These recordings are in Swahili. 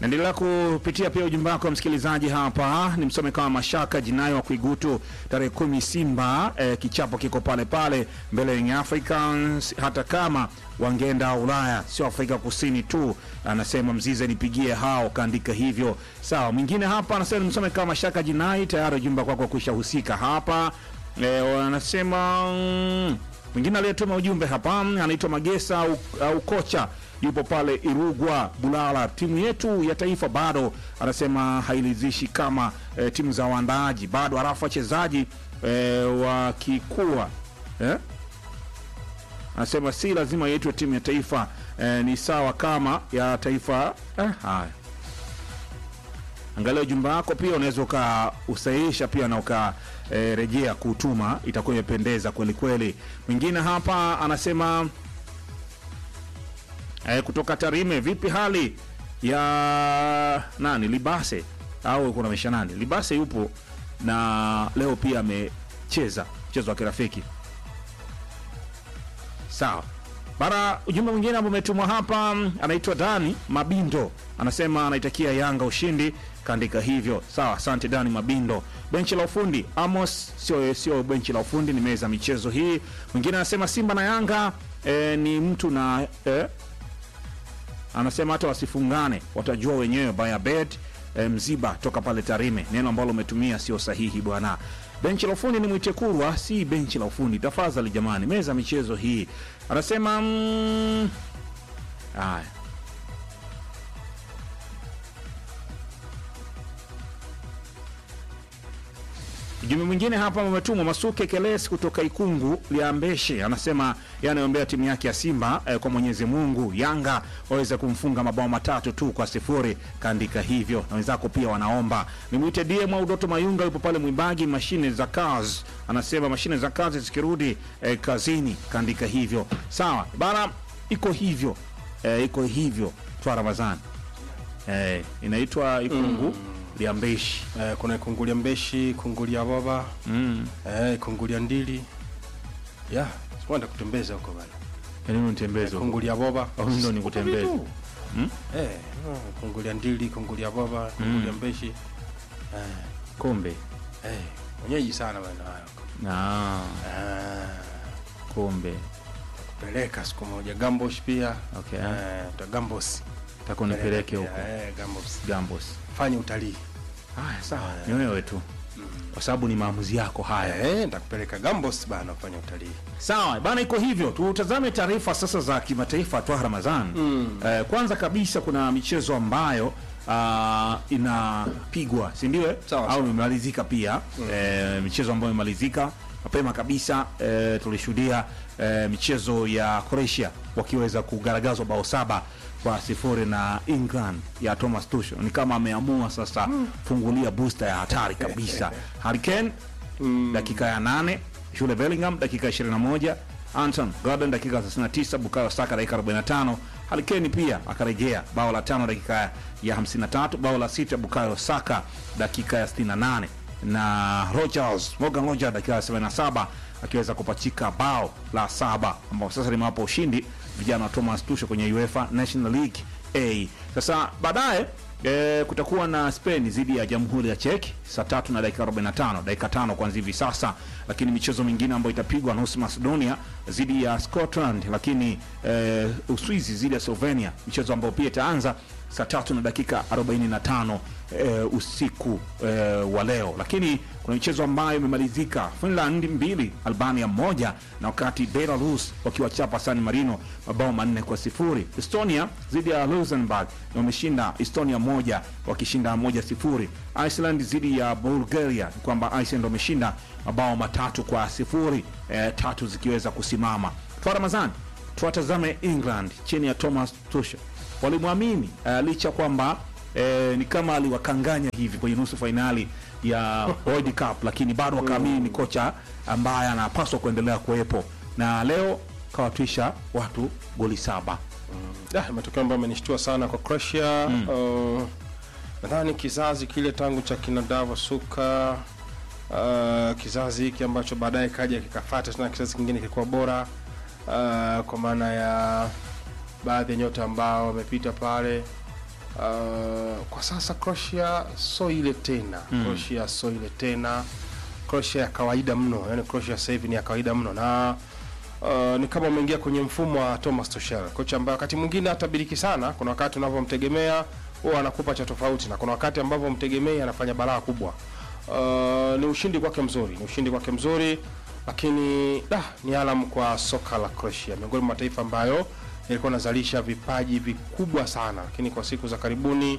Naendelea kupitia pia ujumbe wako msikilizaji hapa, ni msome kama Mashaka Jinayo wa Kuigutu, tarehe kumi Simba eh, kichapo kiko pale pale mbele ya Young Africans, hata kama wangeenda Ulaya sio Afrika Kusini tu. Anasema Mzize nipigie hao, kaandika hivyo sawa. Mwingine hapa anasema nimsome kama Mashaka Jinai, tayari ujumbe kwako kuisha husika hapa eh, anasema mm, mwingine aliyetuma ujumbe hapa anaitwa Magesa au, au kocha yupo pale Irugwa Bulala. Timu yetu ya taifa bado anasema hairidhishi kama e, timu za waandaaji bado, halafu wachezaji e, wakikua eh? Anasema si lazima yetu timu ya taifa e, ni sawa kama ya taifa eh, haya Angalia ujumbe wako pia, unaweza ukausahihisha pia na ukarejea kutuma, itakuwa imependeza kweli kweli. Mwingine hapa anasema eh, kutoka Tarime, vipi hali ya nani Libase au kuna mesha nani Libase yupo na leo pia amecheza mchezo wa kirafiki sawa. Bara ujumbe mwingine ambao umetumwa hapa anaitwa Dani Mabindo, anasema anaitakia Yanga ushindi, kaandika hivyo. Sawa, asante Dani Mabindo. Benchi la ufundi Amos, sio sio benchi la ufundi, ni meza michezo hii. Mwingine anasema Simba na Yanga eh, ni mtu na eh, anasema hata wasifungane watajua wenyewe. Baya bet eh, Mziba toka pale Tarime, neno ambalo umetumia sio sahihi bwana. Benchi la ufundi ni Mwitekurwa, si benchi la ufundi. Tafadhali jamani, meza michezo hii. Anasema mm, haya Ujumbe mwingine hapa umetumwa Masuke Keles kutoka Ikungu Liambeshe, anasema yanayombea timu yake ya Simba eh, kwa Mwenyezi Mungu Yanga waweze kumfunga mabao matatu tu kwa sifuri, kaandika hivyo, na wenzako pia wanaomba. Nimwite DM au Doto Mayunga, yupo pale Mwibagi, mashine za kazi, anasema mashine za kazi zikirudi eh, kazini, kaandika hivyo. Sawa bana, iko hivyo eh, iko hivyo twa Ramadhani eh, inaitwa Ikungu Liambeshi Eh, kuna kungulia mbeshi, kungulia baba, mm. eh, kungulia ndili. Ya, sikwenda kutembeza huko bana. Yaani unitembeze huko. Kungulia baba. Au ndo nikutembeze? Vitu. Mm? Eh, no, kungulia ndili, kungulia baba, kungulia mbeshi. Eh, Kombe. eh, mwenyeji sana bana hayo. Ah, Ah, kombe. peleka siku moja Gambosh pia. Okay. Eh, ta Gambos. Taka unipeleke huko. Eh, Gambos. Gambos. Fanya utalii. Haya, sawa. Ni wewe tu. Kwa sababu ni maamuzi yako haya. Eh, nitakupeleka Gambos bana kufanya utalii. Sawa bana, iko hivyo. Tutazame taarifa sasa za kimataifa twa Ramadhan. Eh, kwanza kabisa kuna michezo ambayo ah, inapigwa si ndio? eh? Sawa, Au imemalizika pia eh, michezo ambayo imemalizika mapema kabisa eh, tulishuhudia eh, michezo ya Croatia wakiweza kugaragazwa bao saba kwa sifuri na England ya Thomas Tuchel. Ni kama ameamua sasa fungulia booster ya hatari kabisa. Harry Kane dakika ya nane Jude Bellingham dakika ya 21 Anton Gordon dakika ya 39 Bukayo Saka dakika 45 Harry Kane pia akarejea bao la tano dakika ya 53 bao la sita Bukayo Saka dakika ya 68 na Rogers Morgan Rogers dakika ya 77 akiweza kupachika bao la saba ambao sasa limewapa ushindi vijana wa Thomas Tuchel kwenye UEFA National League A. Sasa baadaye E, kutakuwa na Spain dhidi ya Jamhuri ya Czech saa tatu na dakika 45, dakika tano kuanzia hivi sasa, lakini michezo mingine ambayo itapigwa nusu Macedonia dhidi ya Scotland, lakini e, Uswizi dhidi ya Slovenia, michezo ambayo pia itaanza saa tatu na dakika 45 e, usiku e, wa leo, lakini kuna michezo ambayo imemalizika. Finland mbili Albania moja, na wakati Belarus wakiwachapa San Marino mabao manne kwa sifuri. Estonia dhidi ya Luxembourg na wameshinda Estonia moja wakishinda moja sifuri. Iceland dhidi ya Bulgaria ni kwamba Iceland wameshinda mabao matatu kwa sifuri, e, tatu zikiweza kusimama. Kwa Ramazani tuwatazame England chini ya Thomas Tuchel walimwamini uh, licha kwamba eh, ni kama aliwakanganya hivi kwenye nusu fainali ya World Cup, lakini bado wakaamini ni kocha ambaye anapaswa kuendelea kuwepo, na leo kawatwisha watu goli saba. Ah, matokeo ambayo amenishtua sana kwa Croatia. Uh, nadhani kizazi kile tangu cha kina Davo Suka, uh, kizazi hiki ambacho baadaye kaja kikafata tena kizazi kingine kilikuwa bora uh, kwa maana ya baadhi ya nyota ambao wamepita pale Uh, kwa sasa Croatia so ile tena Mm. Croatia so ile tena Croatia ya kawaida mno, yani Croatia sasa hivi ni ya kawaida mno na uh, ni kama umeingia kwenye mfumo wa Thomas Tuchel, kocha ambaye wakati mwingine hatabiriki sana. Kuna wakati unavyomtegemea huwa anakupa cha tofauti, na kuna wakati ambavyo mtegemei anafanya balaa kubwa. Uh, ni ushindi kwake mzuri, ni ushindi kwake mzuri, lakini da, ni alam kwa soka la Croatia, miongoni mwa mataifa ambayo yalikuwa yanazalisha vipaji vikubwa sana, lakini kwa siku za karibuni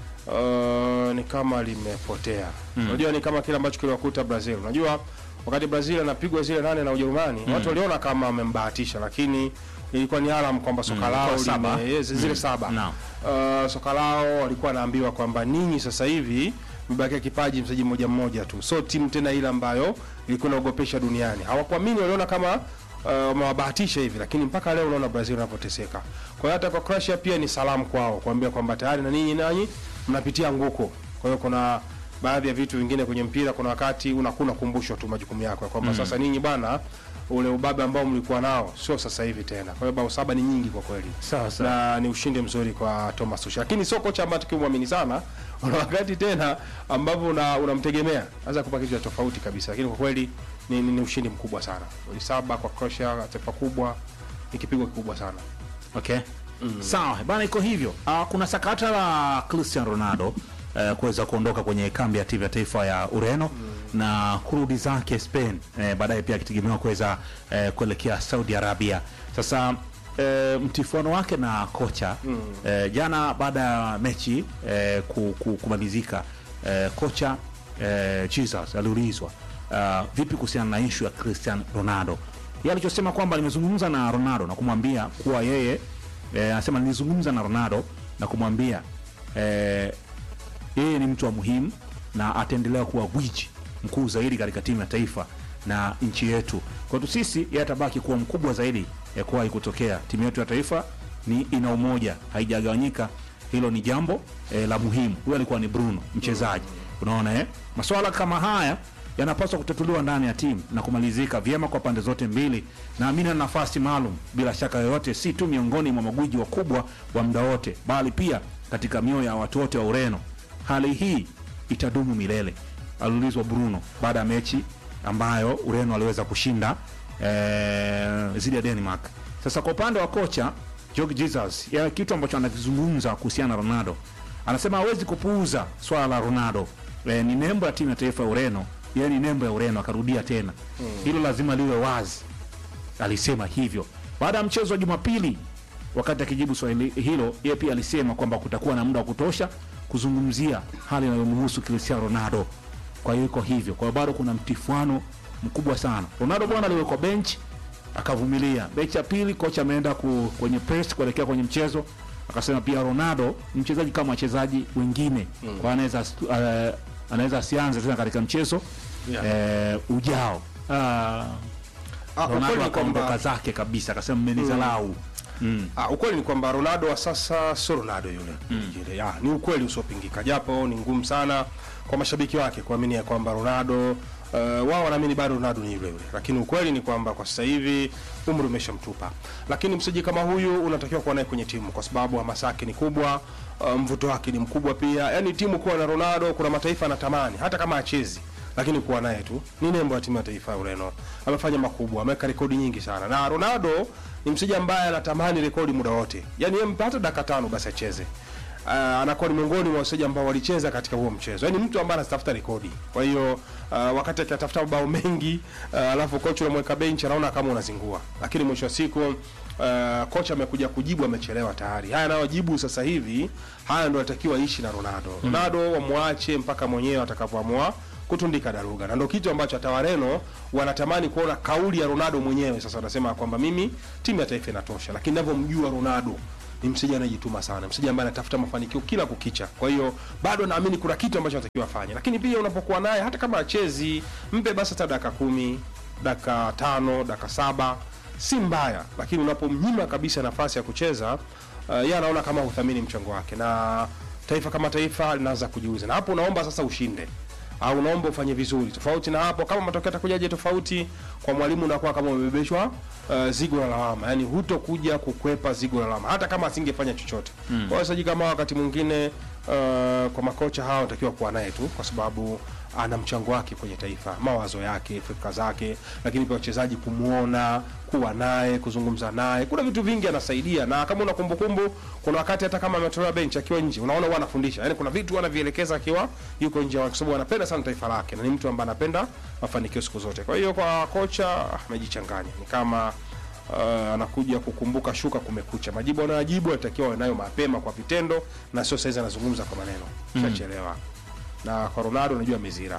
uh, ni kama limepotea. Unajua ni kama kile ambacho kiliwakuta Brazil. Unajua wakati Brazil anapigwa zile nane na Ujerumani, watu waliona kama amembahatisha, lakini ilikuwa ni alam kwamba soka Mm, lao kwa saba. lime- yes, zile saba Naam. uh, soka lao walikuwa wanaambiwa kwamba ninyi sasa hivi mmebakia kipaji mchezaji mmoja mmoja tu, so timu tena ile ambayo ilikuwa inaogopesha duniani. Hawakuamini, waliona kama uh, wamewabahatisha hivi, lakini mpaka leo unaona Brazil wanapoteseka. Kwa hiyo hata kwa Croatia pia ni salamu kwao, kuambia kwamba tayari na ninyi nanyi mnapitia nguko. Kwa hiyo kuna baadhi ya vitu vingine kwenye mpira, kuna wakati unakuwa unakumbushwa tu majukumu yako ya kwamba sasa ninyi bana, ule ubabe ambao mlikuwa nao sio sasa hivi tena. Kwa hiyo bao saba ni nyingi kwa kweli Sawa sawa. na ni ushindi mzuri kwa Thomas Tuchel, lakini sio kocha ambaye tukimwamini sana. Kuna wakati tena ambavyo una- unamtegemea anaweza kupa kitu cha tofauti kabisa, lakini kwa kweli ni, ni, ni ushindi mkubwa sana. Goli saba kwa Croatia, taifa kubwa, ni kipigo kikubwa sana. Okay. Sawa bana, iko hivyo. Uh, kuna sakata la Cristiano Ronaldo uh, kuweza kuondoka kwenye kambi ya timu ya taifa ya Ureno na kurudi zake Spain uh, baadaye pia akitegemewa kuweza uh, kuelekea Saudi Arabia. Sasa uh, mtifuano wake na kocha uh, jana baada ya mechi uh, ku, ku, kumalizika uh, kocha uh, Jesus aliulizwa uh, vipi kuhusiana na ishu ya Cristiano Ronaldo yeye alichosema kwamba nimezungumza na Ronaldo na kumwambia kuwa yeye eh, anasema nilizungumza na Ronaldo na kumwambia eh, yeye ni mtu wa muhimu na ataendelea kuwa gwiji mkuu zaidi katika timu ya taifa na nchi yetu. Kwetu sisi yeye atabaki kuwa mkubwa zaidi ya kuwahi kutokea. Timu yetu ya taifa ni ina umoja, haijagawanyika. Hilo ni jambo eh, la muhimu. Huyo alikuwa ni Bruno mchezaji. Unaona eh? Masuala kama haya yanapaswa kutatuliwa ndani ya timu na kumalizika vyema kwa pande zote mbili. Naamini ana nafasi maalum bila shaka yoyote, si tu miongoni mwa magwiji wakubwa wa muda wote, bali pia katika mioyo ya watu wote wa Ureno. Hali hii itadumu milele, aliulizwa Bruno baada ya mechi ambayo Ureno aliweza kushinda eh, zidi ya Denmark. Sasa kwa upande wa kocha Jorge Jesus, ya kitu ambacho anakizungumza kuhusiana na Ronaldo, anasema hawezi kupuuza swala la Ronaldo. E, ni nembo ya timu ya taifa ya Ureno, yeye ni nembo ya Ureno, akarudia tena hilo lazima liwe wazi. Alisema hivyo baada ya mchezo wa Jumapili. Wakati akijibu swali hilo, yeye pia alisema kwamba kutakuwa na muda wa kutosha kuzungumzia hali inayomhusu Cristiano Ronaldo. Kwa hiyo iko hivyo, kwa hiyo bado kuna mtifuano mkubwa sana. Ronaldo bwana aliwekwa bench akavumilia. Mechi ya pili kocha ameenda ku, kwenye press kuelekea kwenye mchezo, akasema pia Ronaldo ni mchezaji kama wachezaji wengine mm. kwa anaweza astu- uh, anaweza asianze tena katika mchezo Yeah. eh, ujao. Uh, Ah, ukweli Ronaldo ni akaondoka kwamba zake kabisa, akasema mmenizalau. Mm. Ah, ukweli ni kwamba Ronaldo wa sasa sio Ronaldo yule yule. Ah, ni ukweli usiopingika, japo ni ngumu sana kwa mashabiki wake kuamini ya kwamba Ronaldo uh, wao wanaamini bado Ronaldo ni yule yule, lakini ukweli ni kwamba kwa sasa hivi umri umeshamtupa. Lakini mchezaji kama huyu unatakiwa kuwa naye kwenye timu kwa sababu hamasa yake ni kubwa, uh, mvuto wake ni mkubwa pia. Yaani timu kuwa na Ronaldo, kuna mataifa yanatamani hata kama achezi lakini kuwa naye tu ni nembo ya timu ya taifa ya Ureno. Amefanya makubwa, ameweka rekodi nyingi sana, na Ronaldo ni mchezaji ambaye anatamani rekodi muda wote, yaani yeye mpe hata dakika tano basi acheze. Uh, anakuwa ni miongoni mwa wachezaji ambao walicheza katika huo mchezo, yaani mtu ambaye anatafuta rekodi. Kwa hiyo uh, wakati akitafuta mabao mengi uh, alafu kocha unamweka benchi, anaona kama unazingua, lakini mwisho wa siku uh, kocha amekuja kujibu, amechelewa tayari. Haya anayojibu sasa hivi, haya ndio anatakiwa ishi na Ronaldo. Ronaldo wamwache mpaka mwenyewe atakavyoamua kutundika daruga, na ndio kitu ambacho hata Wareno wanatamani kuona kauli ya Ronaldo mwenyewe. Sasa wanasema kwamba mimi timu ya taifa inatosha, lakini ninavyomjua Ronaldo ni mchezaji anayejituma sana, mchezaji ambaye anatafuta mafanikio kila kukicha. Kwa hiyo bado naamini kuna kitu ambacho anatakiwa afanye, lakini pia unapokuwa naye, hata kama achezi, mpe basi hata dakika kumi, dakika tano, dakika saba, si mbaya, lakini unapomnyima kabisa nafasi ya kucheza uh, yeye anaona kama huthamini mchango wake, na taifa kama taifa linaanza kujiuza, na hapo unaomba sasa ushinde au unaomba ufanye vizuri. Tofauti na hapo, kama matokeo yatakujaje tofauti, kwa mwalimu unakuwa kama umebebeshwa uh, zigo la lawama, yani hutokuja kukwepa zigo la lawama hata kama asingefanya chochote. Kwa hiyo wachezaji kama wakati mwingine uh, kwa makocha hao wanatakiwa kuwa naye tu, kwa sababu ana mchango wake kwenye taifa, mawazo yake, fikra zake, lakini pia wachezaji kumuona, kuwa naye, kuzungumza naye, kuna vitu vingi anasaidia. Na kama una kumbukumbu, kuna wakati hata kama ametolewa bench akiwa nje, unaona huwa anafundisha, yani kuna vitu anavielekeza akiwa yuko nje, kwa sababu anapenda sana taifa lake na ni mtu ambaye anapenda mafanikio siku zote. Kwa hiyo kwa kocha amejichanganya, ni kama uh, anakuja kukumbuka shuka kumekucha. Majibu anayojibu anatakiwa awe nayo mapema kwa vitendo, na sio saizi anazungumza kwa maneno, shachelewa na kwa Ronaldo unajua amezira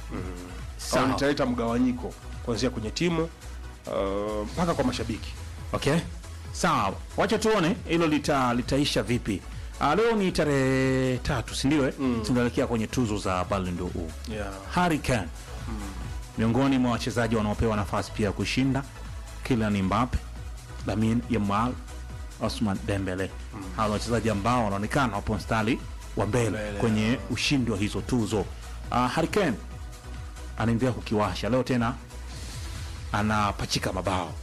Sawa. mm. italeta mgawanyiko kuanzia kwenye timu uh, mpaka kwa mashabiki. Okay, sawa, wacha tuone hilo lita, litaisha vipi. Uh, leo ni tarehe tatu, si ndio? eh? Tunaelekea kwenye tuzo za Ballon d'Or. Yeah. Harry Kane miongoni mwa wachezaji wanaopewa nafasi pia ya kushinda, Kylian Mbappe, Lamine Yamal, Osman Dembele. Hawa ni wachezaji ambao wanaonekana wapo mstari wa mbele Mbele, kwenye ushindi wa hizo tuzo. Uh, Harry Kane anaendelea kukiwasha leo tena, anapachika mabao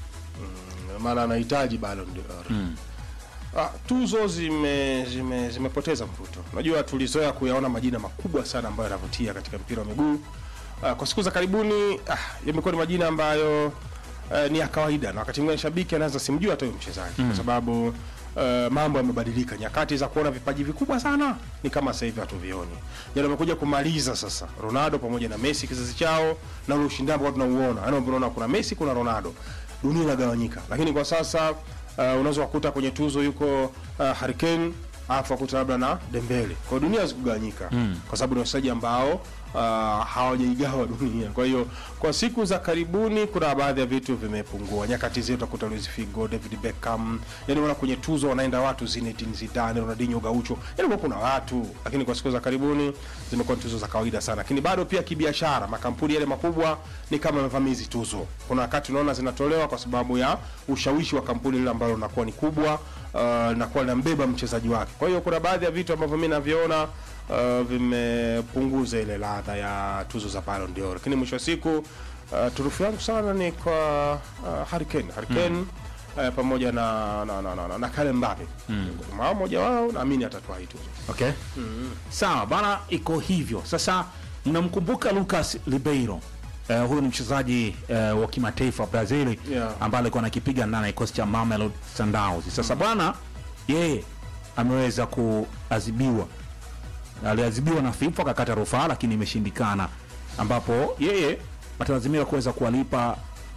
maana anahitaji Ballon d'Or. Ah, tuzo zime zime zimepoteza mvuto. Unajua tulizoea kuyaona majina makubwa sana ambayo yanavutia katika mpira wa miguu. Ah, kwa siku za karibuni ah, yamekuwa ni majina ambayo eh, ni ya kawaida na wakati mwingine shabiki anaweza simjua hata huyo mchezaji kwa sababu eh, mambo yamebadilika. Nyakati za kuona vipaji vikubwa sana ni kama sasa hivi hatuvioni. Yaani wamekuja kumaliza sasa Ronaldo pamoja na Messi kizazi chao na ule ushindani ambao tunauona. Yaani unaona kuna Messi kuna Ronaldo. Dunia inagawanyika. Lakini kwa sasa uh, unaweza kukuta kwenye tuzo yuko uh, Harry Kane alafu akuta labda na Dembele. Kwa hiyo dunia hazikugawanyika kwa sababu ni wachezaji ambao uh, hawajaigawa dunia. Kwa hiyo kwa siku za karibuni kuna baadhi ya vitu vimepungua. Nyakati zetu utakuta Luis Figo, David Beckham, yani wana kwenye tuzo wanaenda watu Zinedine Zidane, Ronaldinho Gaucho, yani kwa kuna watu, lakini kwa siku za karibuni zimekuwa ni tuzo za kawaida sana. Lakini bado pia kibiashara, makampuni yale makubwa ni kama yamevamia hizi tuzo. Kuna wakati unaona zinatolewa kwa sababu ya ushawishi wa kampuni lile ambalo linakuwa ni kubwa uh, linakuwa linambeba mchezaji wake. Kwa hiyo kuna baadhi ya vitu ambavyo mimi naviona uh, vimepunguza ile ladha ya tuzo za Ballon d'Or, lakini mwisho wa siku uh, turufu yangu sana ni kwa uh, Harry Kane. Harry Kane uh, pamoja na na, na, na, na, na Kylian Mbappe miongoni mwao mmoja wao naamini atatwaa hii tuzo. Okay. Sawa bana, iko hivyo. Sasa mnamkumbuka Lucas Ribeiro. Uh, huyu ni mchezaji uh, wa kimataifa wa Brazil Yeah. ambaye alikuwa anakipiga ndani ya kikosi cha Mamelodi Sundowns. Sasa bwana, yeye ameweza kuadhibiwa, aliadhibiwa na FIFA akakata rufaa, lakini imeshindikana, ambapo yeye atalazimika kuweza kuwalipa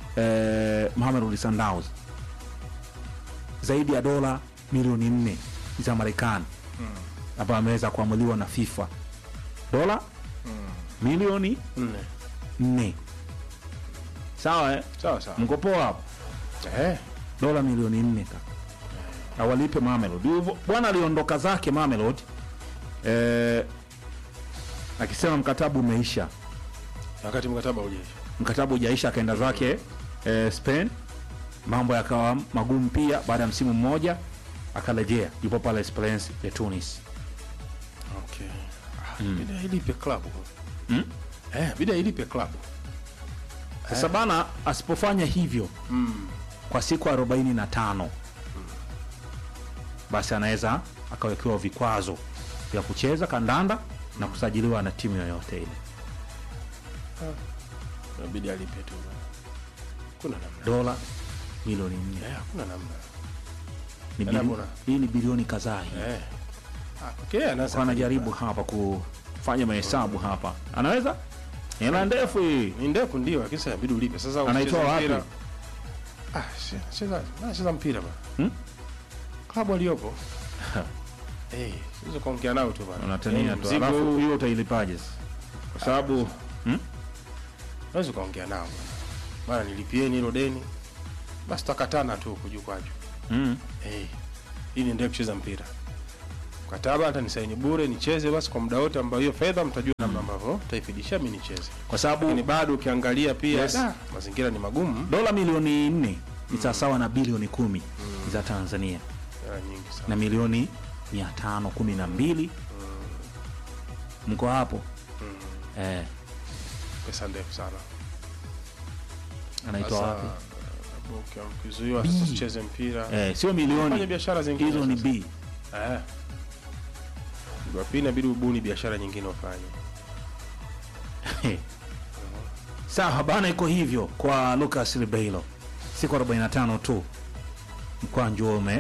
eh, Mamelodi Sundowns zaidi ya dola milioni nne za Marekani ambayo ameweza kuamuliwa na FIFA dola milioni Nne. nne. Sawa eh? Sawa sawa. Mko poa hapo? Eh. Dola milioni nne kaka, awalipe Mamelodi. Hivyo Bwana aliondoka zake Mamelodi eh, akisema mkataba umeisha, Wakati mkataba hujaisha. mkataba hujaisha, akaenda zake eh, Spain. Mambo yakawa magumu pia, baada ya msimu mmoja akarejea, yupo pale Esperance ya Tunis. Okay. Ah, Bida ilipe klabu. Mm? Eh, bida ilipe klabu. Sasa bana, asipofanya hivyo Mm. kwa siku 45 basi anaweza akawekewa vikwazo vya kucheza kandanda na kusajiliwa na timu yoyote ile. Inabidi alipe tu. Kuna namna. Dola milioni nne Eh, hakuna namna. ni Ela bili- bora. hii ni bilioni kadhaa hii. Eh. Ah, okay, anaweza. Kwa anajaribu hapa kufanya mahesabu hapa, anaweza hela ndefu hii. Ni ndefu ndio, lakini sasa inabidi ulipe. Sasa Anaitoa ukicheza wapi? mpira- Ah, si- cheza, na cheza mpira bana. Hmm? Klabu aliyopo. Eh, siwezi kuongea nao tu bana. Unatania Eh, tu, mzigo alafu huu, hiyo utailipaje? sasa? Kwa sababu Unaweza kuongea nao bana. Bana nilipieni hilo deni. Basi tutakatana tu huku juu kwa juu. mm, Eh, hii niendelee kucheza mpira. Mkataba hata nisaini bure nicheze basi kwa muda wote ambao hiyo fedha mtajua namna ambavyo taifidisha mimi nicheze. kwa sababu Lakini bado ukiangalia pia Yes. da, mazingira ni magumu. dola milioni nne ni sawasawa na bilioni kumi za Tanzania Hela nyingi sana. na milioni mia tano kumi na mbili mko hapo eh, pesa ndefu sana anaitwa Sasa, wapi uki- ukizuiwa B. sasa usicheze mpira eh, sio fanya milioni biashara zingine hizo ni sasa. b Eh. Jumapili inabidi ubuni biashara nyingine ufanye sawa bana iko hivyo kwa lucas ribeilo siku 45 tu mkwanju ume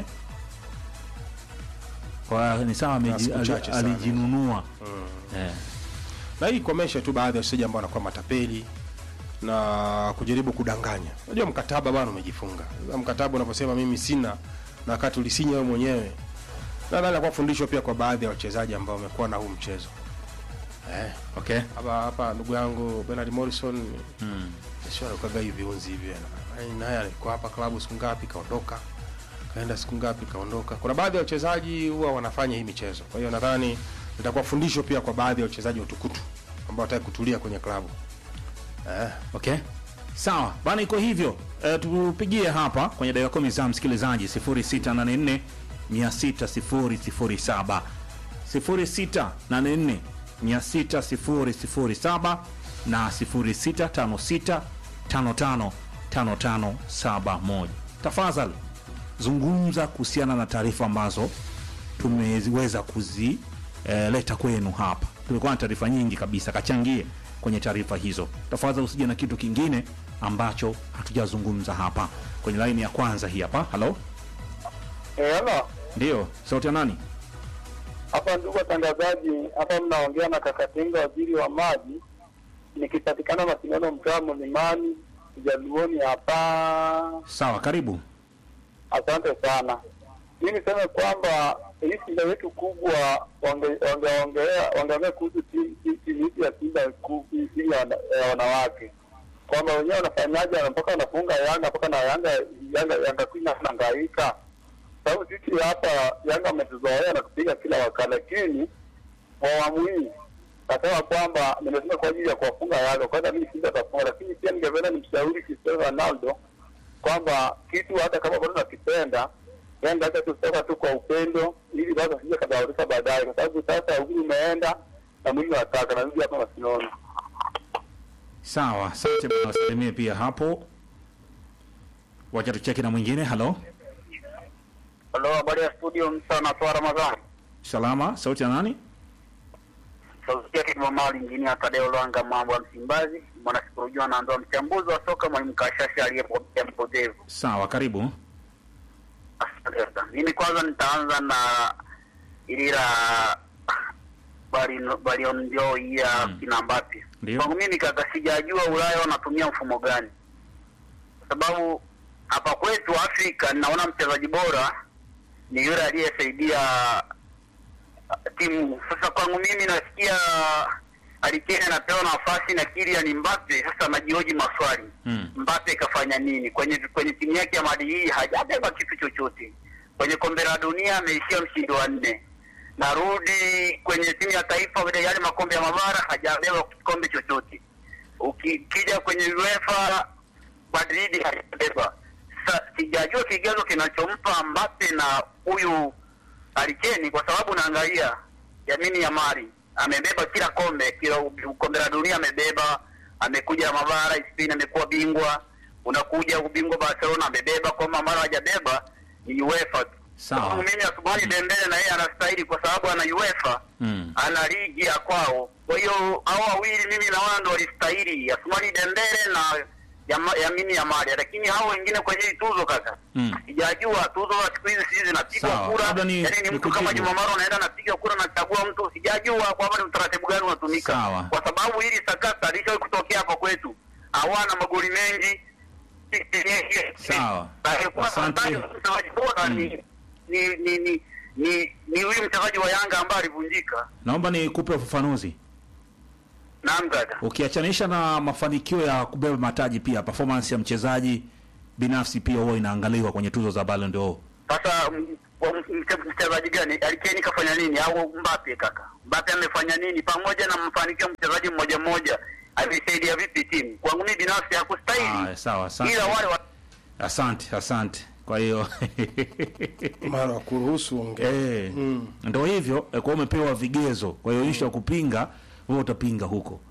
kwa ni sawa ameji- siku ali- chache sana. alijinunua eh. na hii kuomesha tu baadhi ya wachezaji ambao wanakuwa matapeli na kujaribu kudanganya unajua mkataba bwana umejifunga Sasa mkataba unaposema mimi sina na wakati ulisinya wewe mwenyewe nadhani akuwa fundisho pia kwa baadhi ya wachezaji ambao wamekuwa na huu mchezo eh, okay hapa hapa ndugu yangu Bernard Morrison mm. sio alikuwaga hivi viunzi hivi na- na- naye alikuwa hapa klabu siku ngapi kaondoka kaenda siku ngapi kaondoka kuna baadhi ya wachezaji huwa wanafanya hii michezo kwa hiyo nadhani itakuwa fundisho pia kwa baadhi ya wachezaji watukutu ambao wataki kutulia kwenye klabu eh, okay sawa bana iko hivyo e, tupigie hapa kwenye dakika kumi za msikilizaji 0684 60007 0684 60007 na 0656 55 5571 tafadhali zungumza kuhusiana na taarifa ambazo tumeziweza kuzileta kwenu hapa. Tulikuwa na taarifa nyingi kabisa, kachangie kwenye taarifa hizo. Tafadhali usije na kitu kingine ambacho hatujazungumza hapa. Kwenye laini ya kwanza hii hapa. Halo, Eh, halo. ndio sauti ya nani? Hapa ndugu watangazaji, hapa mnaongea na Kakatenga, waziri wa maji, nikipatikana Masindano, mtaa Mlimani, Jaluoni hapa. Sawa, karibu. Asante sana. Mi niseme kwamba hii Simba yetu kubwa wange- wangeongea wangeongea kuhusu timu timu- timu yetu ya Simba ku- timu ya wana- ya wanawake kwamba wenyewe wanafanyaje mpaka wanafunga Yanga mpaka na Yanga Yanga Yanga Queen anahangaika sababu sisi hapa Yanga ametuzoea na kupiga kila wakati, lakini kwa awamu hii nasema kwamba nimesema kwa ajili ya kuwafunga Yanga, kwanza mimi Simba atafunga, lakini pia ningependa nimshauri Cristiano Ronaldo kwamba kitu hata kama bado nakipenda Yanga hata tutoka tu kwa upendo, ili basi asije kadhaurika baadaye, kwa sababu sasa uhuru umeenda na mwili unataka narudi hapa Masinono. Sawa, asante bwana, wasalimie pia hapo. Wacha tucheki na mwingine. Halo, Halo, habari ya studio, msa natoa Ramadhani salama, sauti ya nani? sauti yake Mamali injinia Tadeo Lwanga, mambo ya Msimbazi, mwanasikolojia anaandoa mchambuzi wa soka, mwalimu Kashasha aliyepokea mpotevu. Sawa, karibu. Asante sana. Mimi kwanza nitaanza na ili la Ballon- Ballon d'Or hii ya kina Mbappe. Ndio. Kwangu mimi kaka, sijajua Ulaya wanatumia mfumo gani, kwa sababu hapa kwetu Afrika ninaona mchezaji bora ni yule aliyesaidia uh, timu. Sasa kwangu mimi nasikia Alikene anapewa nafasi na Kylian Mbappe, sasa najioji maswali Mm. Mbappe kafanya nini kwenye kwenye timu yake ya Mali hii? Hajabeba kitu chochote. Kwenye kombe la dunia ameishia mshindi wa nne. Narudi kwenye timu ya taifa, vile yale makombe ya mabara hajabeba kikombe chochote. Ukija kwenye UEFA Madrid hajabeba. Sasa sijajua kigezo kinachompa Mbappe na huyu Alikeni, kwa sababu naangalia Yamini Yamari amebeba kila kombe, kila u- kombe la dunia amebeba, amekuja mabara Spain amekuwa bingwa, unakuja ubingwa Barcelona amebeba, kwamba mara hajabeba ni UEFA tu. Sawa. Kwangu mimi Asumani Dembele na yeye anastahili kwa sababu ana UEFA Mm. ana ligi ya kwao. Kwa hiyo hao wawili mimi naona ndo walistahili, Asumani Dembele na Yama- Yamini Yamari, lakini hao wengine kwenye hii tuzo kaka Mm. sijajua tuzo za siku hizi sisi zinapigwa Sawa, kura, labda ni- yaani ni mtu kama nikujibu. Juma Maro anaenda anapiga kura anachagua mtu, sijajua kwamba ni utaratibu gani unatumika, Sawa. kwa sababu hili sakata lishawahi kutokea hapa kwetu, hawana magoli mengi. Sawa. Aliyekuwa Asante. anataka mchezaji bora ni ni ni ni ni ni huyu mchezaji wa Yanga ambaye alivunjika. Naomba nikupe ufafanuzi. Naam kaka. Ukiachanisha na mafanikio ya kubeba mataji, pia performance ya mchezaji binafsi pia huwa inaangaliwa kwenye tuzo za Ballon d'Or. Sasa m- wa- mche- mchezaji gani Alikeni kafanya nini au Mbappe kaka? Mbappe amefanya nini pamoja na mafanikio ya mchezaji mmoja mmoja alisaidia vipi timu? Kwangu mimi binafsi hakustahili. Ah, sawa, asante. Ila wale wa... Asante, asante. Kwa hiyo mara wa kuruhusu ongea eh, ndo hivyo eh, kwa hiyo umepewa vigezo. Kwa hiyo ishu ya kupinga wewe utapinga huko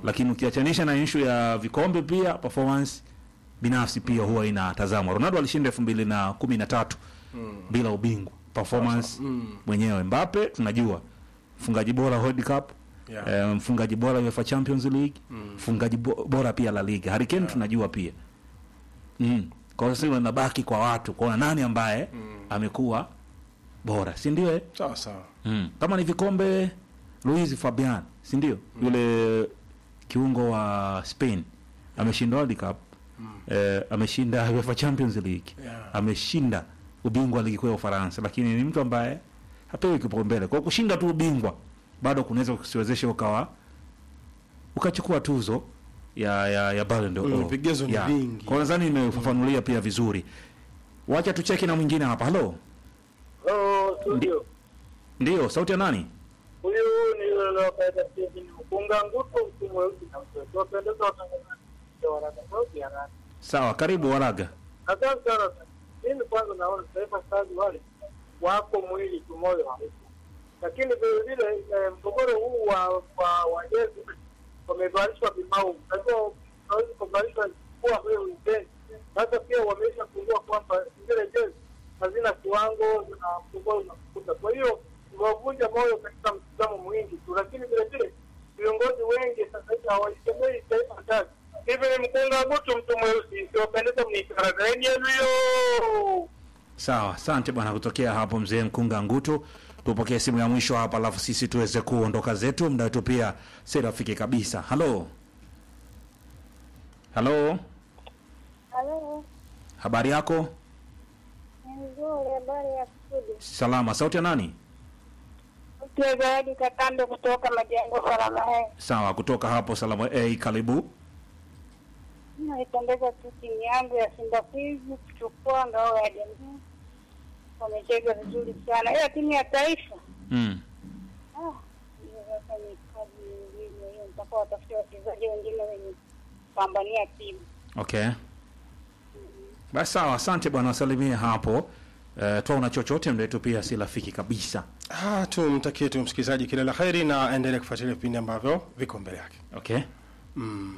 lakini ukiachanisha na issue ya vikombe pia performance binafsi pia huwa inatazamwa. Ronaldo alishinda elfu mbili na kumi na tatu bila ubingwa performance mwenyewe. Mbappe tunajua mfungaji bora World Cup Yeah. eh, mfungaji bora UEFA Champions League mfungaji bo- bora pia La Liga. Harry Kane tunajua pia mm. Kwa hiyo sasa inabaki kwa watu kuona nani ambaye amekuwa bora, si ndio? eh? sawa sawa Mm. Kama ni vikombe Luis Fabian, si ndio? Yule kiungo wa Spain ameshinda World Cup. Eh, ameshinda UEFA Champions League. Yeah. Ameshinda ubingwa wa ligi kuu ya Ufaransa, lakini ni mtu ambaye hapewi kipaumbele. Kwa kushinda tu ubingwa bado kunaweza kusiwezesha ukawa ukachukua tuzo ya ya, ya Ballon d'Or. Mm, vigezo ni Yeah. vingi. Kwa nadhani nimefafanulia pia vizuri. Wacha tucheki na mwingine hapa. Halo. Hello, studio. Ndio, sauti ya nani? Huyu ni Lopeza Steven Mkunga Ngutu, mtu mweusi na mtoto. Wapendeza watangazaji wa Waraka Sauti ya Rani. Sawa, karibu Waraga. Asante sana. Mimi kwanza naona Taifa Stars wale wako mwili tu, moyo haupo. Lakini vile vile eh, mgogoro huu wa wa wa jezi wamevalishwa vimau. Najua hawezi kuvalishwa kuwa vile ujenzi. Sasa pia wameshagundua kwamba zile jezi hazina kiwango na mgogoro unakuta. Kwa hiyo wavunja moyo katika mtazamo mwingi tu, lakini vile vile viongozi wengi sasa hivi hawaisemei Taifa Stars. Hivi ni mkunga butu, mtu mweusi, siwapendeza mnikaragaeni yenu hiyo. Sawa, asante bwana kutokea hapo mzee Mkunga Ngutu. Tupokee simu ya mwisho hapa, alafu sisi tuweze kuondoka zetu. Muda wetu pia si rafiki kabisa. Halo, halo, Halo, habari yako? ni nzuri. Habari ya studio? Salama. Sauti ya nani? Pia Zawadi Katambe kutoka Majengo Salama. Sawa, kutoka hapo Salama A, karibu. Naipendeza tu timu yangu ya Simba Queens kuchukua ngao ya jamii, wamecheza vizuri sana, ila timu ya taifa Mm. ah, hiyo sasa ni kazi nyingine hiyo, mpaka watafute wachezaji wengine wenye kupambania timu. Okay, basi sawa, asante bwana, wasalimie hapo. Uh, twaona chochote muda wetu pia si rafiki kabisa. Ah, tumtakie tu msikilizaji kila la heri na aendelee kufuatilia vipindi ambavyo viko mbele yake Okay. mm.